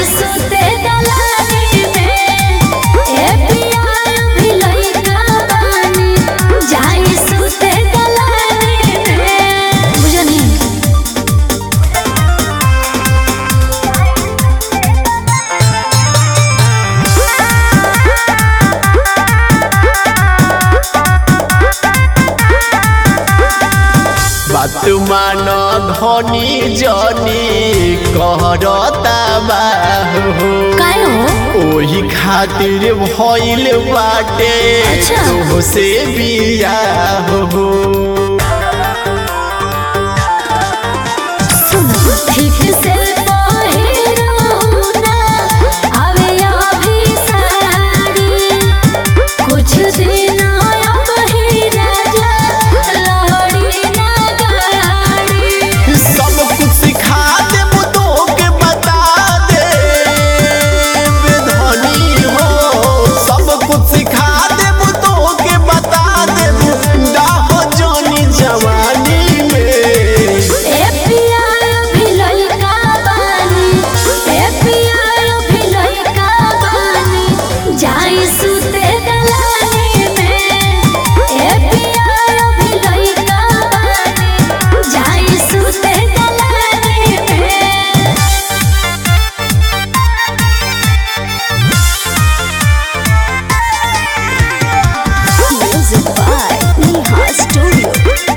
सुते दलानी में ए पिया भी लइका बानी जाई सुते दलानी में बुझनी बात मान धनी जनी कहरता बाहु काय हो ओही खातिर भइल बाटे अच्छा। तोह से बियाह हो सुनो ठीक से पहिरो ना आवे अभी साड़ी कुछ दिन अबही राजा लहड़ी ना गाड़ी सब कुछ सिखा देब तोके बता दे धनी हो सब कुछ सिखा देब तोके बता देब डाह जनी जवानी में ए पिया भी लइका बानी ए पिया भी लइका बानी जाई सुते दलानी में ए पिया भी लइका बानी जाई सुते दलानी में Music by Neha Studio.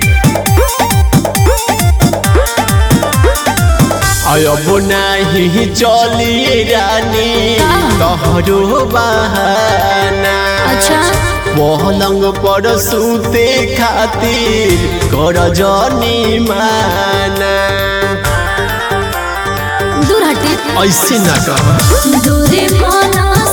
अब नाही चली रानी तोहरो बहाना अच्छा पलंग पर सूते खातिर कर जनी माना दूर हटे ऐसे ना कह दूरी माना